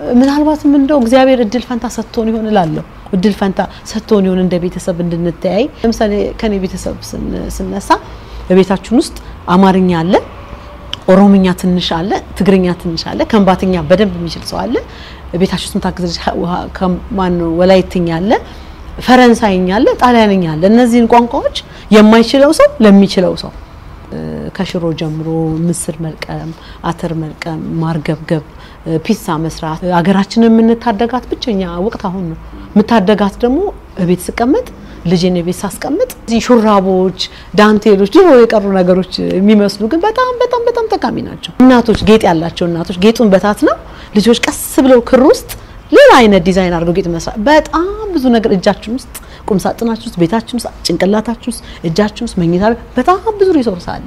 ምናልባትም እንደው እግዚአብሔር እድል ፈንታ ሰጥቶን ይሆን እላለሁ። እድል ፈንታ ሰጥቶን ይሆን እንደ ቤተሰብ እንድንተያይ። ለምሳሌ ከኔ ቤተሰብ ስነሳ በቤታችን ውስጥ አማርኛ አለ፣ ኦሮምኛ ትንሽ አለ፣ ትግርኛ ትንሽ አለ፣ ከምባትኛ በደንብ የሚችል ሰው አለ። ቤታችን ውስጥ ምታግዝ ከማን ወላይትኛ አለ፣ ፈረንሳይኛ አለ፣ ጣሊያንኛ አለ። እነዚህን ቋንቋዎች የማይችለው ሰው ለሚችለው ሰው ከሽሮ ጀምሮ ምስር መልቀም፣ አተር መልቀም፣ ማርገብገብ፣ ፒሳ መስራት ሀገራችንን የምንታደጋት ብቸኛ ወቅት አሁን ነው። የምታደጋት ደግሞ ቤት ስቀመጥ ልጄን ቤት ሳስቀምጥ እዚህ ሹራቦች፣ ዳንቴሎች ድሮ የቀሩ ነገሮች የሚመስሉ ግን በጣም በጣም በጣም ጠቃሚ ናቸው። እናቶች ጌጥ ያላቸው እናቶች ጌጡን በታት ነው ልጆች ቀስ ብለው ክር ውስጥ ሌላ አይነት ዲዛይን አድርገው ጌጥ መስራት በጣም ብዙ ነገር እጃችን ውስጥ ቁም ሳጥናችን ውስጥ ቤታችን ውስጥ ጭንቅላታችን ውስጥ እጃችን ውስጥ መኝታ በጣም ብዙ ሪሶርስ አለ።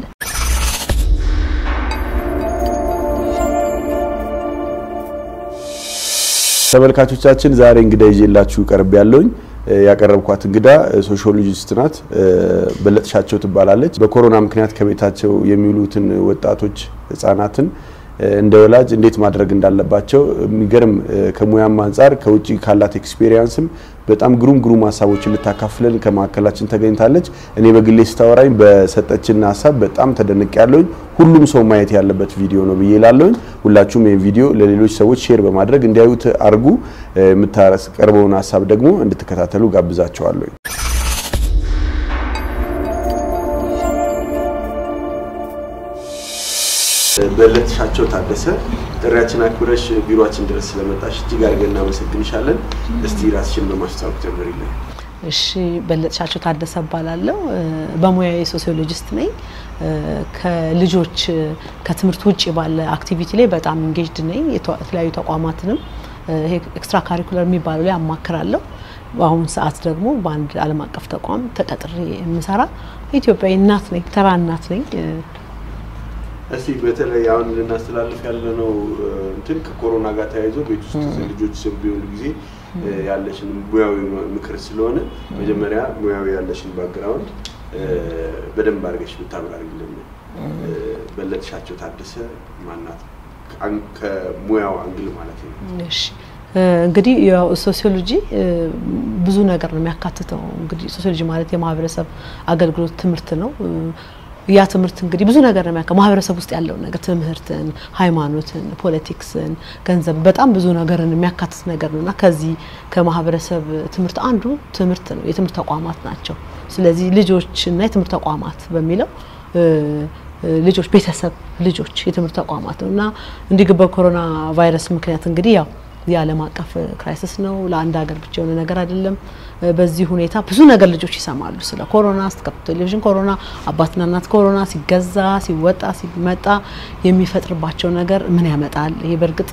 ተመልካቾቻችን ዛሬ እንግዳ ይዤላችሁ ቀርብ ያለውኝ ያቀረብኳት እንግዳ ሶሺዮሎጂስት ናት። በለጥሻቸው ትባላለች። በኮሮና ምክንያት ከቤታቸው የሚውሉትን ወጣቶች ህጻናትን እንደ ወላጅ እንዴት ማድረግ እንዳለባቸው የሚገርም ከሙያም አንጻር ከውጭ ካላት ኤክስፔሪየንስም በጣም ግሩም ግሩም ሀሳቦችን ልታካፍለን ከማዕከላችን ተገኝታለች። እኔ በግሌ ስታወራኝ በሰጠችን ሀሳብ በጣም ተደንቅ ያለውኝ ሁሉም ሰው ማየት ያለበት ቪዲዮ ነው ብዬ ላለውኝ። ሁላችሁም ይህን ቪዲዮ ለሌሎች ሰዎች ሼር በማድረግ እንዲያዩት አርጉ። የምታቀርበውን ሀሳብ ደግሞ እንድትከታተሉ ጋብዛቸዋለሁ። በለጥሻቸው ታደሰ ጥሪያችን አክብረሽ ቢሮአችን ድረስ ስለመጣሽ እጅግ አድርገን እናመሰግንሻለን። እስቲ ራስሽን በማስተዋወቅ ጀምሪልን። እሺ፣ በለጥሻቸው ታደሰ እባላለሁ። በሙያዬ ሶሲዮሎጂስት ነኝ። ከልጆች ከትምህርት ውጭ ባለ አክቲቪቲ ላይ በጣም ኢንጌጅድ ነኝ። የተለያዩ ተቋማትንም ይሄ ኤክስትራ ካሪኩለር የሚባለው ላይ አማክራለሁ። በአሁኑ ሰዓት ደግሞ በአንድ ዓለም አቀፍ ተቋም ተቀጥሬ የምሰራ ኢትዮጵያዊ እናት ነኝ፣ ተራ እናት ነኝ። እስቲ በተለይ አሁን ልናስተላልፍ ያለነው እንትን ከኮሮና ጋር ተያይዞ ቤት ውስጥ ልጆች ስም ቢሆኑ ጊዜ ያለሽን ሙያዊ ምክር ስለሆነ መጀመሪያ ሙያዊ ያለሽን ባክግራውንድ በደንብ አድርገሽ ብታብራሪልን። በለጥሻቸው ታደሰ ማናት? ከሙያው አንግል ማለት ነው። እሺ እንግዲህ ያው ሶሲዮሎጂ ብዙ ነገር ነው የሚያካትተው። እንግዲህ ሶሲዮሎጂ ማለት የማህበረሰብ አገልግሎት ትምህርት ነው። ያ ትምህርት እንግዲህ ብዙ ነገር ነው የሚያውቀው ማህበረሰብ ውስጥ ያለውን ነገር ትምህርትን፣ ሃይማኖትን፣ ፖለቲክስን፣ ገንዘብ በጣም ብዙ ነገርን የሚያካትት ነገር ነው እና ከዚህ ከማህበረሰብ ትምህርት አንዱ ትምህርት ነው፣ የትምህርት ተቋማት ናቸው። ስለዚህ ልጆች እና የትምህርት ተቋማት በሚለው ልጆች፣ ቤተሰብ፣ ልጆች፣ የትምህርት ተቋማት ነው እና እንዲህ በኮሮና ቫይረስ ምክንያት እንግዲህ ያው የዓለም አቀፍ ክራይሲስ ነው። ለአንድ ሀገር ብቻ የሆነ ነገር አይደለም። በዚህ ሁኔታ ብዙ ነገር ልጆች ይሰማሉ ስለ ኮሮና ስትከፍቱ ቴሌቪዥን ኮሮና፣ አባትና እናት ኮሮና ሲገዛ ሲወጣ ሲመጣ የሚፈጥርባቸው ነገር ምን ያመጣል? ይሄ በእርግጥ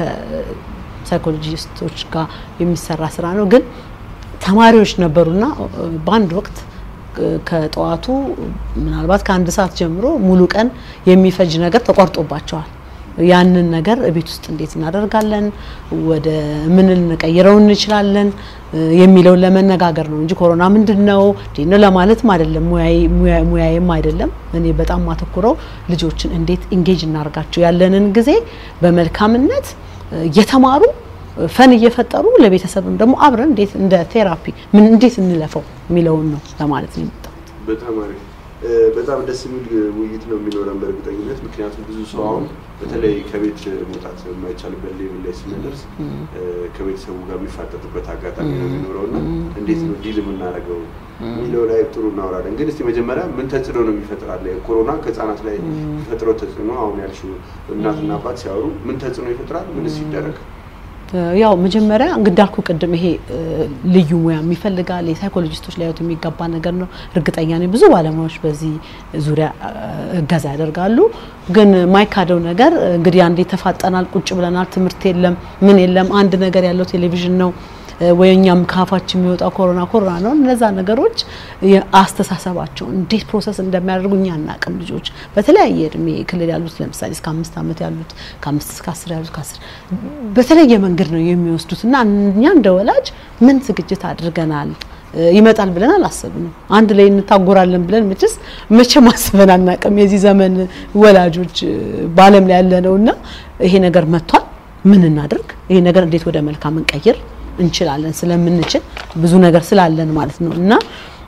ከሳይኮሎጂስቶች ጋር የሚሰራ ስራ ነው። ግን ተማሪዎች ነበሩና በአንድ ወቅት ከጠዋቱ ምናልባት ከአንድ ሰዓት ጀምሮ ሙሉ ቀን የሚፈጅ ነገር ተቋርጦባቸዋል። ያንን ነገር ቤት ውስጥ እንዴት እናደርጋለን፣ ወደ ምን ልንቀይረው እንችላለን የሚለውን ለመነጋገር ነው እንጂ ኮሮና ምንድን ነው እንዴት ነው ለማለትም አይደለም፣ ሙያዬም አይደለም። እኔ በጣም ማተኩረው ልጆችን እንዴት ኢንጌጅ እናርጋቸው፣ ያለንን ጊዜ በመልካምነት እየተማሩ ፈን እየፈጠሩ ለቤተሰብም ደግሞ አብረን እንዴት እንደ ቴራፒ ምን እንዴት እንለፈው የሚለውን ነው ለማለት ነው የመጣሁት። በጣም አሪፍ በጣም ደስ የሚል ውይይት ነው የሚኖረን በእርግጠኝነት። ምክንያቱም ብዙ ሰው አሁን በተለይ ከቤት መውጣት የማይቻልበት ሌቭል ላይ ስንደርስ ከቤተሰቡ ጋር የሚፋጠጥበት አጋጣሚ ነው የሚኖረው እና እንዴት ነው ዲል የምናደርገው የሚለው ላይ ጥሩ እናወራለን። ግን እስቲ መጀመሪያ ምን ተጽዕኖ ነው የሚፈጥራል ኮሮና ከህጻናት ላይ የሚፈጥረው ተጽዕኖ አሁን ያልሽው እናትና አባት ሲያወሩ ምን ተጽዕኖ ይፈጥራል? ምንስ ይደረግ? ያው መጀመሪያ እንዳልኩ ቅድም ይሄ ልዩ ሙያ ይፈልጋል። የሳይኮሎጂስቶች ሊያዩት የሚገባ ነገር ነው። እርግጠኛ ነኝ ብዙ ባለሙያዎች በዚህ ዙሪያ እገዛ ያደርጋሉ። ግን ማይካደው ነገር እንግዲህ አንዴ ተፋጠናል፣ ቁጭ ብለናል፣ ትምህርት የለም፣ ምን የለም። አንድ ነገር ያለው ቴሌቪዥን ነው ወይ እኛም ከአፋችን የሚወጣው ኮሮና ኮሮና ነው። እነዛ ነገሮች አስተሳሰባቸውን እንዴት ፕሮሰስ እንደሚያደርጉ እኛ አናቅም። ልጆች በተለያየ እድሜ ክልል ያሉት ለምሳሌ እስከ አምስት ዓመት ያሉት ከአምስት እስከ አስር ያሉት ከአስር በተለየ መንገድ ነው የሚወስዱት እና እኛ እንደ ወላጅ ምን ዝግጅት አድርገናል? ይመጣል ብለን አላሰብንም። አንድ ላይ እንታጎራለን ብለን መቼስ መቼም አስበን አናቅም። የዚህ ዘመን ወላጆች በዓለም ላይ ያለ ነው እና ይሄ ነገር መጥቷል ምን እናድርግ፣ ይሄ ነገር እንዴት ወደ መልካም እንቀይር እንችላለን ስለምንችል ብዙ ነገር ስላለን ማለት ነው እና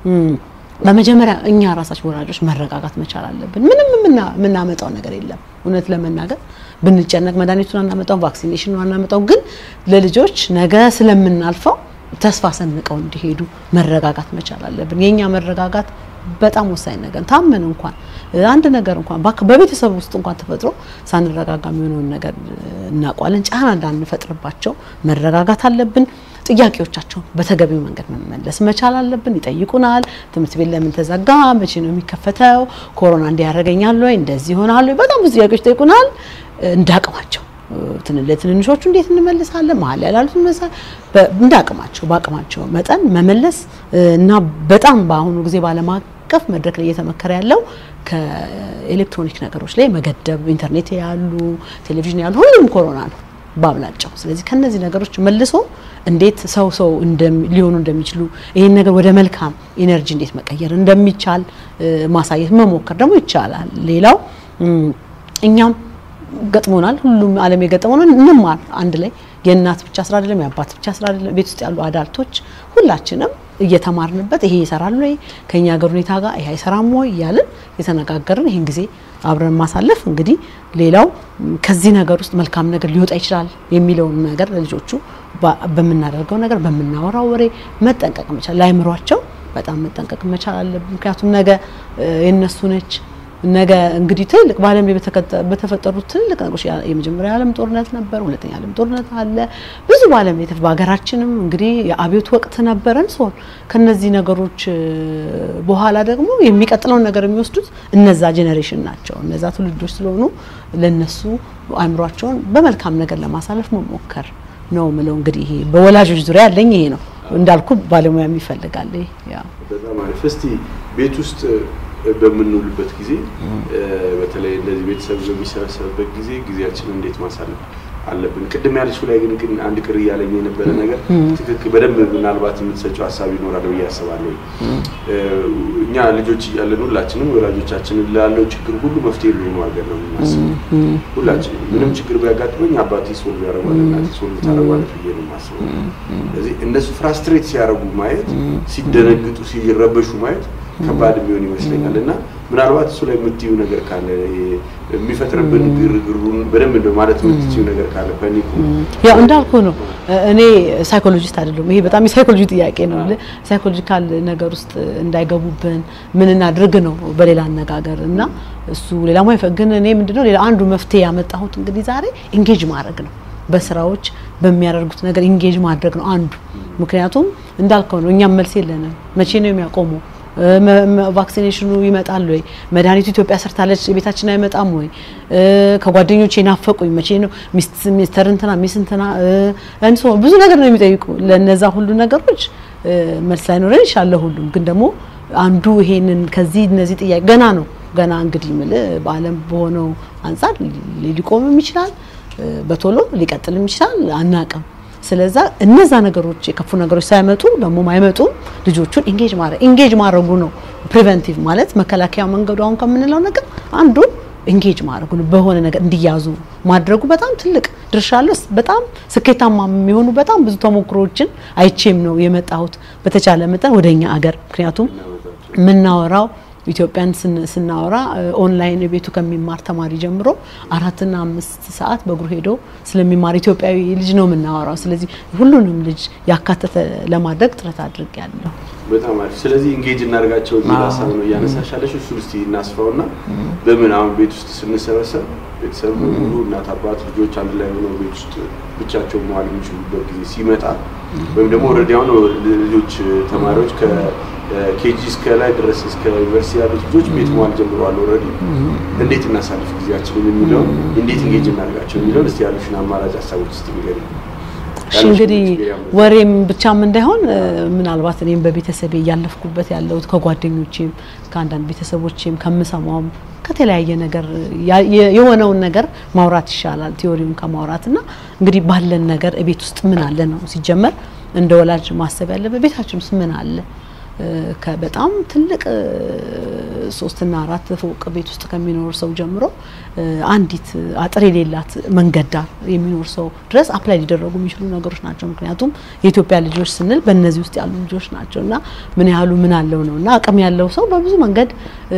በመጀመሪያ እኛ ራሳችን ወላጆች መረጋጋት መቻል አለብን። ምንም የምናመጣው ነገር የለም። እውነት ለመናገር ብንጨነቅ መድኃኒቱን አናመጣው፣ ቫክሲኔሽኑን አናመጣው። ግን ለልጆች ነገ ስለምናልፈው ተስፋ ሰንቀው እንዲሄዱ መረጋጋት መቻል አለብን። የእኛ መረጋጋት በጣም ወሳኝ ነገር ታመን እንኳን አንድ ነገር እንኳን በቤተሰብ ውስጥ እንኳን ተፈጥሮ ሳንረጋጋ የሚሆነውን ነገር እናውቋለን። ጫና እንዳንፈጥርባቸው መረጋጋት አለብን። ጥያቄዎቻቸውን በተገቢው መንገድ መመለስ መቻል አለብን። ይጠይቁናል። ትምህርት ቤት ለምን ተዘጋ? መቼ ነው የሚከፈተው? ኮሮና እንዲያደርገኛል ወይ እንደዚህ ይሆናል ወይ? በጣም ብዙ ጥያቄዎች ይጠይቁናል። እንዳቅማቸው ለትንንሾቹ እንዴት እንመልሳለን? መሀል ያላሉትን እንዳቅማቸው በአቅማቸው መጠን መመለስ እና በጣም በአሁኑ ጊዜ ባለም አቀፍ መድረክ ላይ እየተመከረ ያለው ከኤሌክትሮኒክ ነገሮች ላይ መገደብ፣ ኢንተርኔት ያሉ ቴሌቪዥን ያሉ ሁሉም ኮሮና ነው ባብላጫው። ስለዚህ ከነዚህ ነገሮች መልሶ እንዴት ሰው ሰው ሊሆኑ እንደሚችሉ ይህን ነገር ወደ መልካም ኢነርጂ እንዴት መቀየር እንደሚቻል ማሳየት መሞከር ደግሞ ይቻላል። ሌላው እኛም ገጥሞናል። ሁሉም ዓለም የገጠመው እንማር አንድ ላይ የእናት ብቻ ስራ አይደለም፣ የአባት ብቻ ስራ አይደለም። ቤት ውስጥ ያሉ አዳልቶች ሁላችንም እየተማርንበት ይሄ ይሰራል ወይ ከኛ ሀገር ሁኔታ ጋር ይሄ አይሰራም ወይ እያልን የተነጋገርን ይህን ጊዜ አብረን ማሳለፍ እንግዲህ ሌላው ከዚህ ነገር ውስጥ መልካም ነገር ሊወጣ ይችላል የሚለውን ነገር ለልጆቹ በምናደርገው ነገር በምናወራው ወሬ መጠንቀቅ መቻል ለአይምሯቸው በጣም መጠንቀቅ መቻል አለብን። ምክንያቱም ነገ የነሱ ነች። ነገ እንግዲህ ትልቅ በዓለም ላይ በተፈጠሩት ትልቅ ነገሮች የመጀመሪያ ዓለም ጦርነት ነበር፣ ሁለተኛ ዓለም ጦርነት አለ። ብዙ በዓለም ላይ በሀገራችንም እንግዲህ የአብዮት ወቅት ነበረን ሲሆን ከነዚህ ነገሮች በኋላ ደግሞ የሚቀጥለውን ነገር የሚወስዱት እነዛ ጄኔሬሽን ናቸው። እነዛ ትውልዶች ስለሆኑ ለነሱ አእምሯቸውን በመልካም ነገር ለማሳለፍ መሞከር ነው ምለው። እንግዲህ ይሄ በወላጆች ዙሪያ ያለኝ ይሄ ነው። እንዳልኩ ባለሙያም ይፈልጋል። ያው በጣም አሪፍ። እስቲ ቤት ውስጥ በምንውልበት ጊዜ በተለይ እንደዚህ ቤተሰብ በሚሰበሰብበት ጊዜ ጊዜያችንን እንዴት ማሳለፍ አለብን? ቅድም ያለችው ላይ ግን ግን አንድ ቅር እያለኝ የነበረ ነገር ትክክል በደንብ ምናልባት የምትሰጪው ሀሳብ ይኖራል ብዬ አስባለሁ። እኛ ልጆች እያለን ሁላችንም ወላጆቻችንን ላለው ችግር ሁሉ መፍትሄ የሚሆኑ አድርገን ነው የምናስበው። ሁላችንም ምንም ችግር ቢያጋጥመኝ አባቴ ሶልቭ ያደርጓል፣ እናቴ ሶልቭ ታደርጓለች ብዬ ነው የማስበው። ስለዚህ እነሱ ፍራስትሬት ሲያደርጉ ማየት፣ ሲደነግጡ፣ ሲረበሹ ማየት ከባድ የሚሆን ይመስለኛል እና ምናልባት እሱ ላይ የምትዩ ነገር ካለ የሚፈጥርብን ግርግሩን በደንብ እንደ ማለት የምትችዩ ነገር ካለ ፓኒኩ ያው እንዳልኩ ነው። እኔ ሳይኮሎጂስት አይደለሁም። ይሄ በጣም የሳይኮሎጂ ጥያቄ ነው። ሳይኮሎጂካል ነገር ውስጥ እንዳይገቡብን ምን እናድርግ ነው በሌላ አነጋገር እና እሱ ሌላ ማይፈ ግን እኔ ምንድነው ሌላ አንዱ መፍትሄ ያመጣሁት እንግዲህ ዛሬ ኢንጌጅ ማድረግ ነው። በስራዎች በሚያደርጉት ነገር ኢንጌጅ ማድረግ ነው አንዱ። ምክንያቱም እንዳልከው ነው እኛም መልስ የለንም። መቼ ነው የሚያቆመው? ቫክሲኔሽኑ ይመጣል ወይ? መድኃኒቱ ኢትዮጵያ ሰርታለች ቤታችን አይመጣም ወይ? ከጓደኞቼ ናፈቁኝ መቼ ነው ሚስተር እንትና ሚስ እንትና እንሶ ብዙ ነገር ነው የሚጠይቁ። ለነዛ ሁሉ ነገሮች መልስ ላይኖረን ይችላል። ሁሉም ግን ደግሞ አንዱ ይሄንን ከዚህ እነዚህ ጥያቄ ገና ነው ገና እንግዲህ ምል በዓለም በሆነው አንጻር ሊቆምም ይችላል፣ በቶሎ ሊቀጥልም ይችላል፣ አናቅም። ስለዛ እነዛ ነገሮች የከፉ ነገሮች ሳይመጡ ደግሞ አይመጡም። ልጆቹን ኢንጌጅ ማድረግ ኢንጌጅ ማድረጉ ነው ፕሪቨንቲቭ ማለት መከላከያ መንገዱ አሁን ከምንለው ነገር አንዱ ኢንጌጅ ማድረጉ ነው። በሆነ ነገር እንዲያዙ ማድረጉ በጣም ትልቅ ድርሻ አለው። በጣም ስኬታማ የሚሆኑ በጣም ብዙ ተሞክሮዎችን አይቼም ነው የመጣሁት በተቻለ መጠን ወደኛ አገር ምክንያቱም የምናወራው ኢትዮጵያን ስናወራ ኦንላይን ቤቱ ከሚማር ተማሪ ጀምሮ አራትና አምስት ሰዓት በእግሩ ሄዶ ስለሚማር ኢትዮጵያዊ ልጅ ነው የምናወራው። ስለዚህ ሁሉንም ልጅ ያካተተ ለማድረግ ጥረት አድርጌያለሁ። በጣም አሪፍ። ስለዚህ ኢንጌጅ እናደርጋቸው የሚል ሀሳብ ነው እያነሳሻለሽ። እሱ እስቲ እናስፋውና በምን አሁን ቤት ውስጥ ስንሰበሰብ ቤተሰብ ሙሉ እናት፣ አባት፣ ልጆች አንድ ላይ ሆነው ቤት ውስጥ ብቻቸው መዋል የሚችሉበት ጊዜ ሲመጣ ወይም ደግሞ ኦልሬዲ አሁን ልጆች ተማሪዎች ከኬጂ እስከ ላይ ድረስ እስከ ዩኒቨርሲቲ ያሉት ልጆች ቤት መዋል ጀምረዋል። ኦልሬዲ እንዴት እናሳልፍ ጊዜያችንን የሚለውን እንዴት ኢንጌጅ እናደርጋቸው የሚለውን እስቲ ያሉሽን አማራጭ ሀሳቦች እስቲ ንገሪኝ። እሺ እንግዲህ ወሬም ብቻም እንዳይሆን ምናልባት እኔም በቤተሰቤ እያለፍኩበት ያለሁት ከጓደኞቼም ከአንዳንድ ቤተሰቦቼም ከምሰማውም ከተለያየ ነገር የሆነውን ነገር ማውራት ይሻላል ቲዮሪውን ከማውራት እና እንግዲህ ባለን ነገር ቤት ውስጥ ምን አለ ነው ሲጀመር እንደ ወላጅ ማሰብ ያለበት ቤታችን ውስጥ ምን አለ በጣም ትልቅ ሶስትና አራት ፎቅ ቤት ውስጥ ከሚኖር ሰው ጀምሮ አንዲት አጥር የሌላት መንገድ ዳር የሚኖር ሰው ድረስ አፕላይ ሊደረጉ የሚችሉ ነገሮች ናቸው። ምክንያቱም የኢትዮጵያ ልጆች ስንል በእነዚህ ውስጥ ያሉ ልጆች ናቸው እና ምን ያህሉ ምን አለው ነው እና አቅም ያለው ሰው በብዙ መንገድ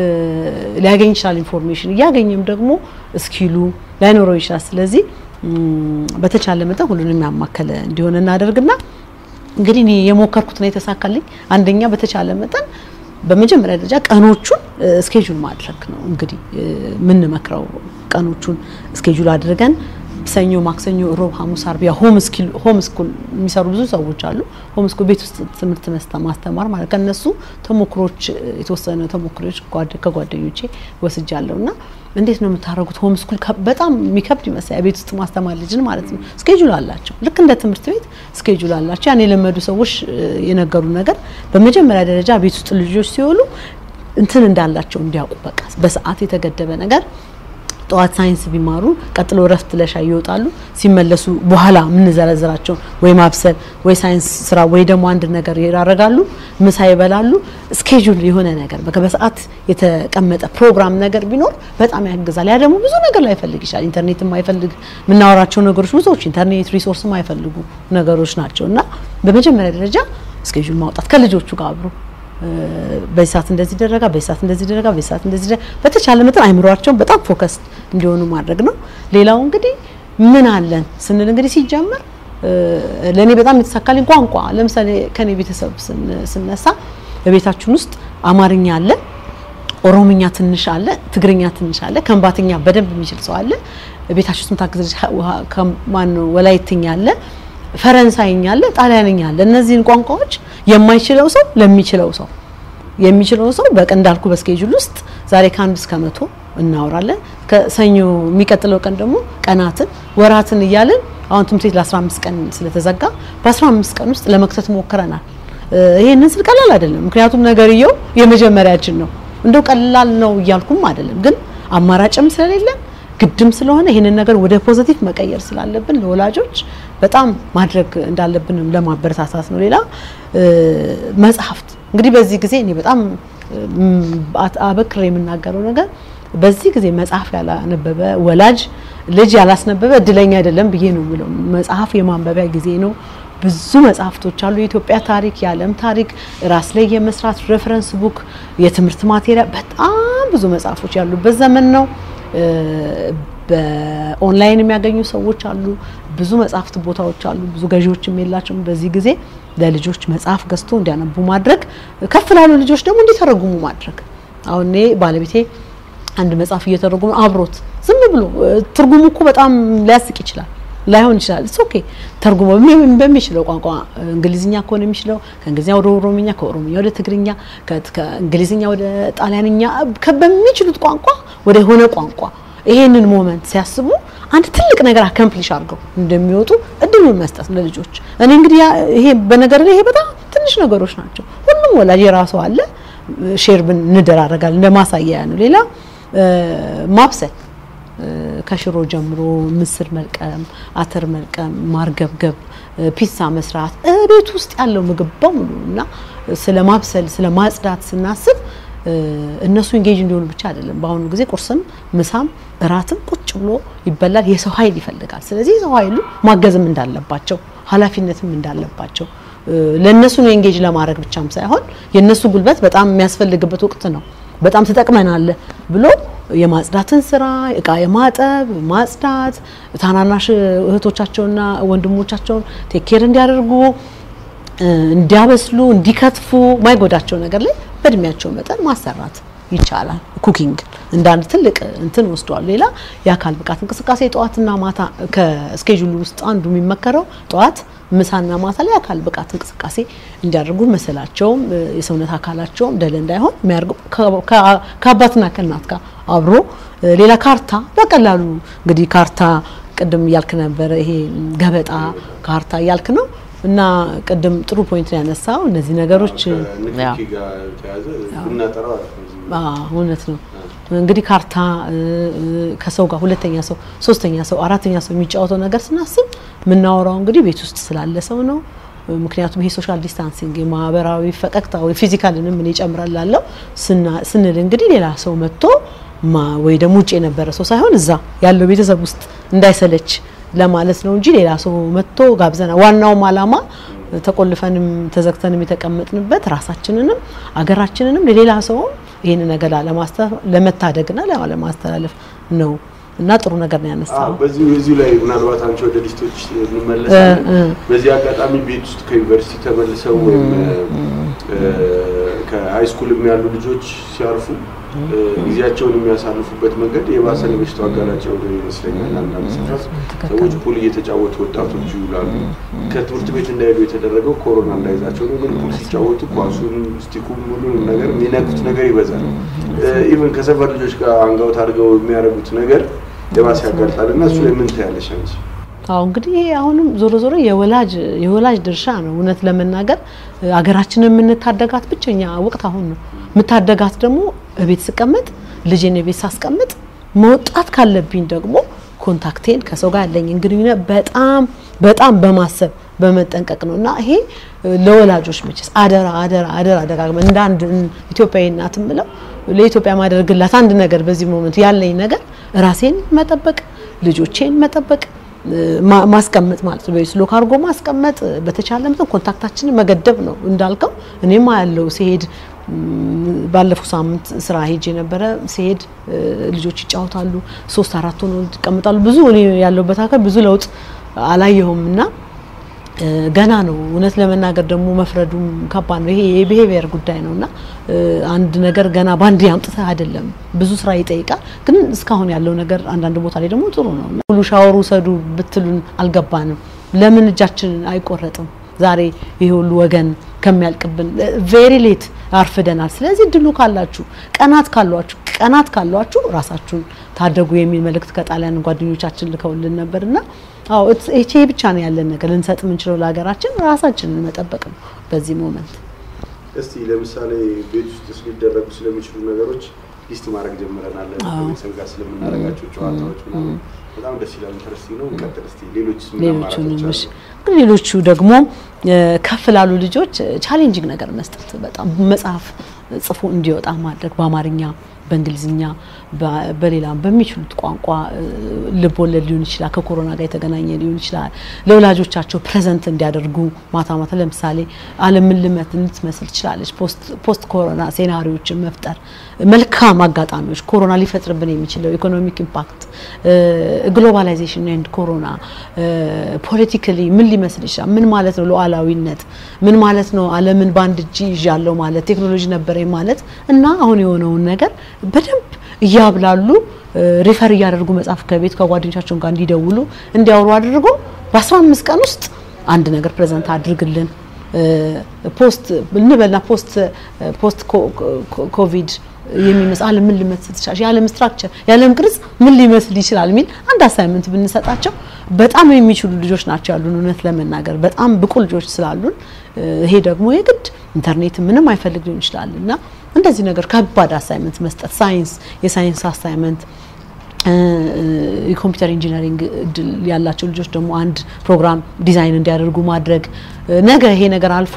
ሊያገኝ ይችላል ኢንፎርሜሽን እያገኘም ደግሞ እስኪሉ ላይኖረው ይችላል። ስለዚህ በተቻለ መጠን ሁሉንም ያማከለ እንዲሆን እናደርግና እንግዲህ እኔ የሞከርኩት ነው የተሳካልኝ። አንደኛ በተቻለ መጠን በመጀመሪያ ደረጃ ቀኖቹን ስኬጁል ማድረግ ነው። እንግዲህ የምንመክረው ቀኖቹን ስኬጁል አድርገን ሰኞ፣ ማክሰኞ፣ ሮብ፣ ሐሙስ፣ አርብ ያ ሆም ስኪል ሆም ስኩል የሚሰሩ ብዙ ሰዎች አሉ። ሆም ስኩል ቤት ውስጥ ትምህርት መስጠት ማስተማር ማለት ከነሱ ተሞክሮች የተወሰነ ተሞክሮች ከጓደኞቼ ወስጃለሁ እና እንዴት ነው የምታደርጉት? ሆም ስኩል በጣም የሚከብድ ይመስላል። ቤት ውስጥ ማስተማር ልጅን ማለት ነው። ስኬጁል አላቸው፣ ልክ እንደ ትምህርት ቤት ስኬጁል አላቸው። ያን የለመዱ ሰዎች የነገሩ ነገር በመጀመሪያ ደረጃ ቤት ውስጥ ልጆች ሲሆኑ እንትን እንዳላቸው እንዲያውቁ በቃ በሰዓት የተገደበ ነገር ጠዋት ሳይንስ ቢማሩ ቀጥሎ እረፍት ለሻይ ይወጣሉ። ሲመለሱ በኋላ የምንዘረዝራቸው ወይ ማብሰል ወይ ሳይንስ ስራ ወይ ደግሞ አንድ ነገር ያደርጋሉ። ምሳ ይበላሉ። ስኬጁል የሆነ ነገር በቃ በሰዓት የተቀመጠ ፕሮግራም ነገር ቢኖር በጣም ያግዛል። ያ ደግሞ ብዙ ነገር ላይፈልግ ይችላል። ኢንተርኔት የማይፈልግ የምናወራቸው ነገሮች ብዙዎች ኢንተርኔት ሪሶርስ የማይፈልጉ ነገሮች ናቸው እና በመጀመሪያ ደረጃ ስኬጁል ማውጣት ከልጆቹ ጋር አብሮ በዚህ ሰዓት እንደዚህ ደረጋ፣ በዚህ ሰዓት እንደዚህ ደረጋ፣ በዚህ ሰዓት እንደዚህ ደረጋ፣ በተቻለ መጠን አይምሯቸውን በጣም ፎከስ እንዲሆኑ ማድረግ ነው። ሌላው እንግዲህ ምን አለን ስንል እንግዲህ ሲጀመር ለእኔ በጣም የተሳካልኝ ቋንቋ ለምሳሌ ከኔ ቤተሰብ ስነሳ በቤታችን ውስጥ አማርኛ አለ፣ ኦሮምኛ ትንሽ አለ፣ ትግርኛ ትንሽ አለ፣ ከምባትኛ በደንብ የሚችል ሰው አለ። ቤታችን ውስጥ ምታግዝ ማነው ወላይትኛ አለ ፈረንሳይኛ አለ፣ ጣሊያንኛ አለ። እነዚህን ቋንቋዎች የማይችለው ሰው ለሚችለው ሰው የሚችለው ሰው በቀን እንዳልኩ በስኬጁል ውስጥ ዛሬ ከአንድ እስከ መቶ እናወራለን። ከሰኞ የሚቀጥለው ቀን ደግሞ ቀናትን፣ ወራትን እያልን አሁን ትምህርት ቤት ለ15 ቀን ስለተዘጋ በ15 ቀን ውስጥ ለመክተት ሞክረናል። ይሄንን ስል ቀላል አይደለም፣ ምክንያቱም ነገርየው የመጀመሪያችን ነው። እንደው ቀላል ነው እያልኩም አይደለም፣ ግን አማራጭም ስለሌለን ግድም ስለሆነ ይህንን ነገር ወደ ፖዚቲቭ መቀየር ስላለብን ለወላጆች በጣም ማድረግ እንዳለብንም ለማበረታታት ነው። ሌላ መጽሐፍት እንግዲህ በዚህ ጊዜ እኔ በጣም አበክሬ የምናገረው ነገር በዚህ ጊዜ መጽሐፍ ያላነበበ ወላጅ ልጅ ያላስነበበ እድለኛ አይደለም ብዬ ነው የምለው። መጽሐፍ የማንበቢያ ጊዜ ነው። ብዙ መጽሐፍቶች አሉ። የኢትዮጵያ ታሪክ፣ የዓለም ታሪክ፣ ራስ ላይ የመስራት ሬፈረንስ ቡክ፣ የትምህርት ማቴሪያል፣ በጣም ብዙ መጽሐፎች ያሉበት ዘመን ነው። በኦንላይን የሚያገኙ ሰዎች አሉ። ብዙ መጽሐፍት ቦታዎች አሉ። ብዙ ገዢዎችም የላቸውም። በዚህ ጊዜ ለልጆች መጽሐፍ ገዝቶ እንዲያነቡ ማድረግ፣ ከፍ ላሉ ልጆች ደግሞ እንዲተረጉሙ ማድረግ። አሁን እኔ ባለቤቴ አንድ መጽሐፍ እየተረጉሙ አብሮት ዝም ብሎ ትርጉሙ እኮ በጣም ሊያስቅ ይችላል ላይሆን ይችላል። እስ ኦኬ ተርጉሞ በሚችለው ቋንቋ እንግሊዝኛ ከሆነ የሚችለው ከእንግሊዝኛ ወደ ኦሮምኛ፣ ከኦሮምኛ ወደ ትግርኛ፣ ከእንግሊዝኛ ወደ ጣሊያንኛ በሚችሉት ቋንቋ ወደ ሆነ ቋንቋ ይሄንን ሞመንት ሲያስቡ አንድ ትልቅ ነገር አከምፕሊሽ አድርገው እንደሚወጡ እድሉን መስጠት ለልጆች። እኔ እንግዲህ ይሄ በነገር ላይ ይሄ በጣም ትንሽ ነገሮች ናቸው። ሁሉም ወላጅ የራሱ አለ። ሼር ብን እንደራረጋለን እንደ ማሳያ ነው። ሌላ ማብሰል ከሽሮ ጀምሮ ምስር መልቀም፣ አተር መልቀም፣ ማርገብገብ፣ ፒዛ መስራት ቤት ውስጥ ያለው ምግብ በሙሉ እና ስለ ማብሰል ስለ ማጽዳት ስናስብ እነሱ ኢንጌጅ እንዲሆኑ ብቻ አይደለም። በአሁኑ ጊዜ ቁርስም ምሳም እራትም ቁጭ ብሎ ይበላል። የሰው ኃይል ይፈልጋል። ስለዚህ የሰው ኃይሉ ማገዝም እንዳለባቸው ኃላፊነትም እንዳለባቸው ለእነሱ ነው ኢንጌጅ ለማድረግ ብቻም ሳይሆን የእነሱ ጉልበት በጣም የሚያስፈልግበት ወቅት ነው። በጣም ትጠቅመናለህ ብሎ የማጽዳትን ስራ እቃ የማጠብ ማጽዳት፣ ታናናሽ እህቶቻቸውና ወንድሞቻቸውን ቴኬር እንዲያደርጉ እንዲያበስሉ፣ እንዲከትፉ ማይጎዳቸው ነገር ላይ በእድሜያቸው መጠን ማሰራት ይቻላል። ኩኪንግ እንደ አንድ ትልቅ እንትን ወስደዋል። ሌላ የአካል ብቃት እንቅስቃሴ ጠዋትና ማታ ከስኬጁሉ ውስጥ አንዱ የሚመከረው ጠዋት ምሳና ማታ ላይ የአካል ብቃት እንቅስቃሴ እንዲያደርጉ መሰላቸውም የሰውነት አካላቸውም ደል እንዳይሆን የሚያደርጉ ከአባትና ከእናት ጋር አብሮ ሌላ ካርታ በቀላሉ እንግዲህ ካርታ ቅድም እያልክ ነበረ። ይሄ ገበጣ ካርታ እያልክ ነው እና ቅድም ጥሩ ፖይንት ነው ያነሳው። እነዚህ ነገሮች እውነት ነው። እንግዲህ ካርታ ከሰው ጋር ሁለተኛ ሰው፣ ሶስተኛ ሰው፣ አራተኛ ሰው የሚጫወተው ነገር ስናስብ የምናወራው እንግዲህ ቤት ውስጥ ስላለ ሰው ነው። ምክንያቱም ይሄ ሶሻል ዲስታንሲንግ የማህበራዊ ፈቀቅታ ወይ ፊዚካልንም ምን ይጨምራል ላለው ስንል እንግዲህ ሌላ ሰው መጥቶ ወይ ደግሞ ውጭ የነበረ ሰው ሳይሆን እዛ ያለው ቤተሰብ ውስጥ እንዳይሰለች ለማለት ነው እንጂ ሌላ ሰው መጥቶ ጋብዘና ዋናውም አላማ ተቆልፈንም ተዘግተንም የተቀመጥንበት ራሳችንንም አገራችንንም ለሌላ ሰውም ይህን ነገር ለመታደግና ለማስተላለፍ ነው እና ጥሩ ነገር ነው ያነሳው። በዚህ በዚሁ ላይ ምናልባት አንቺ ወደ ሊስቶች እንመለሳለን። በዚህ አጋጣሚ ቤት ውስጥ ከዩኒቨርሲቲ ተመልሰው ወይም ከሀይ ስኩልም ያሉ ልጆች ሲያርፉ ጊዜያቸውን የሚያሳልፉበት መንገድ የባሰ ለበሽታው አጋላጭ የሆነ ይመስለኛል። አንዳንድ ስፍራ ሰዎች ፑል እየተጫወቱ ወጣቶች ይውላሉ። ከትምህርት ቤት እንዳይሄዱ የተደረገው ኮሮና እንዳይዛቸው ነው። ግን ፑል ሲጫወቱ ኳሱን፣ ስቲኩም፣ ሁሉንም ነገር የሚነኩት ነገር ይበዛል። ኢቨን ከሰፈር ልጆች ጋር አንጋውት አድርገው የሚያደርጉት ነገር የባሰ ያጋልጣል እና እሱ ላይ ምን ታያለሽ አንቺ? አዎ እንግዲህ አሁንም ዞሮ ዞሮ የወላጅ የወላጅ ድርሻ ነው። እውነት ለመናገር ሀገራችንን የምንታደጋት ብቸኛ ወቅት አሁን ነው። የምታደጋት ደግሞ ቤት ስቀመጥ ልጄን ቤት ሳስቀምጥ መውጣት ካለብኝ ደግሞ ኮንታክቴን ከሰው ጋር ያለኝን ግንኙነት በጣም በጣም በማሰብ በመጠንቀቅ ነው እና ይሄ ለወላጆች መቼስ አደራ አደራ አደራ ደጋግመን እንደ አንድ ኢትዮጵያዊ እናት ምለው ለኢትዮጵያ ማደርግላት አንድ ነገር በዚህ ሞመንት ያለኝ ነገር ራሴን መጠበቅ ልጆቼን መጠበቅ ማስቀመጥ ማለት ነው። በስሎ ካርጎ ማስቀመጥ በተቻለ መጠን ኮንታክታችንን መገደብ ነው። እንዳልከው እኔማ ያለው ሲሄድ ባለፈው ሳምንት ስራ ሄጅ የነበረ ሲሄድ ልጆች ይጫወታሉ፣ ሶስት አራት ሆኖ ይቀመጣሉ። ብዙ እኔ ያለሁበት አካል ብዙ ለውጥ አላየሁም እና ገና ነው። እውነት ለመናገር ደግሞ መፍረዱም ከባድ ነው። ይሄ የቢሄቪየር ጉዳይ ነው እና አንድ ነገር ገና ባንድ አምጥተህ አይደለም፣ ብዙ ስራ ይጠይቃል። ግን እስካሁን ያለው ነገር አንዳንድ ቦታ ላይ ደግሞ ጥሩ ነው። ሁሉ ሻወር ውሰዱ ብትሉን አልገባንም። ለምን እጃችንን አይቆረጥም? ዛሬ ይሄ ሁሉ ወገን ከሚያልቅብን ቬሪ ሌት አርፍደናል። ስለዚህ እድሉ ካላችሁ ቀናት ካሏችሁ ቀናት ካሏችሁ ራሳችሁን ታደጉ የሚል መልእክት ከጣሊያን ጓደኞቻችን ልከውልን ነበርና አዎ ይሄ ብቻ ነው ያለን ነገር ልንሰጥ የምንችለው ለሀገራችን ራሳችንን መጠበቅ ነው በዚህ ሞመንት። እስቲ ለምሳሌ ቤት ውስጥ ሊደረጉ ስለሚችሉ ነገሮች ሊስት ማድረግ ጀምረናል። ከቤተሰብ ጋር ስለምናደርጋቸው ጨዋታዎች ምናምን በጣም ደስ ይላል። ኢንተረስቲንግ ነው። ቀጥል እስቲ ሌሎች ሌሎቹ ሌሎቹ ደግሞ ከፍ ላሉ ልጆች ቻሌንጂንግ ነገር መስጠት በጣም መጽሐፍ ጽፎ እንዲወጣ ማድረግ በአማርኛ በእንግሊዝኛ በሌላም በሚችሉት ቋንቋ ልብ ወለድ ሊሆን ይችላል፣ ከኮሮና ጋር የተገናኘ ሊሆን ይችላል። ለወላጆቻቸው ፕሬዘንት እንዲያደርጉ ማታ ማታ ለምሳሌ ዓለምን ልመት ልትመስል ትችላለች። ፖስት ኮሮና ሴናሪዎችን መፍጠር መልካም አጋጣሚዎች ኮሮና ሊፈጥርብን የሚችለው ኢኮኖሚክ ኢምፓክት፣ ግሎባላይዜሽን ኤንድ ኮሮና ፖለቲካሊ ምን ሊመስል ይችላል? ምን ማለት ነው ሉዓላዊነት? ምን ማለት ነው ዓለምን በአንድ እጅ ይዣለሁ ማለት ቴክኖሎጂ ነበረኝ ማለት እና አሁን የሆነውን ነገር በደንብ እያብላሉ ሪፈር እያደረጉ መጽሐፍ ከቤት ከጓደኞቻቸው ጋር እንዲደውሉ እንዲያወሩ አድርጎ በ15 ቀን ውስጥ አንድ ነገር ፕሬዘንት አድርግልን ፖስት እንበልና ፖስት ፖስት ኮቪድ የሚመስል ዓለም ምን ሊመስል ይችላል፣ የዓለም ስትራክቸር የዓለም ቅርጽ ምን ሊመስል ይችላል የሚል አንድ አሳይመንት ብንሰጣቸው በጣም የሚችሉ ልጆች ናቸው ያሉን። እውነት ለመናገር በጣም ብቁ ልጆች ስላሉን ይሄ ደግሞ የግድ ኢንተርኔት ምንም አይፈልግ ሊሆን ይችላል እና እንደዚህ ነገር ከባድ አሳይመንት መስጠት ሳይንስ የሳይንስ አሳይመንት የኮምፒውተር ኢንጂነሪንግ እድል ያላቸው ልጆች ደግሞ አንድ ፕሮግራም ዲዛይን እንዲያደርጉ ማድረግ ነገ ይሄ ነገር አልፎ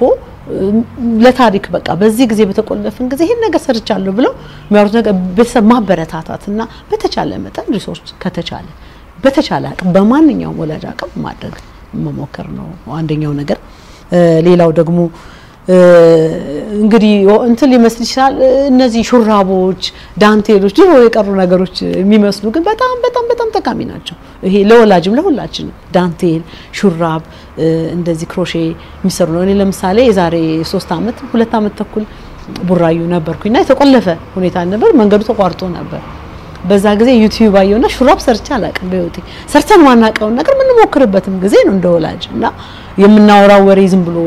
ለታሪክ በቃ በዚህ ጊዜ በተቆለፍን ጊዜ ይሄን ነገር ሰርቻለሁ ብለው የሚያወሩት ነገር ቤተሰብ ማበረታታት እና በተቻለ መጠን ሪሶርስ ከተቻለ በተቻለ አቅም በማንኛውም ወላጅ አቅም ማድረግ መሞከር ነው አንደኛው ነገር። ሌላው ደግሞ እንግዲህ እንትን ሊመስል ይችላል። እነዚህ ሹራቦች፣ ዳንቴሎች ድሮ የቀሩ ነገሮች የሚመስሉ ግን በጣም በጣም በጣም ጠቃሚ ናቸው። ይሄ ለወላጅም ለሁላችንም ዳንቴል፣ ሹራብ እንደዚህ ክሮሼ የሚሰሩ ነው። እኔ ለምሳሌ የዛሬ ሶስት አመት ሁለት አመት ተኩል ቡራዩ ነበርኩኝና የተቆለፈ ሁኔታ ነበር። መንገዱ ተቋርጦ ነበር። በዛ ጊዜ ዩቲዩብ አየውና ሹራብ ሰርቼ አላውቅም በህይወቴ። ሰርተን ማናውቀውን ነገር የምንሞክርበትም ጊዜ ነው እንደ ወላጅ እና የምናወራው ወሬ ዝም ብሎ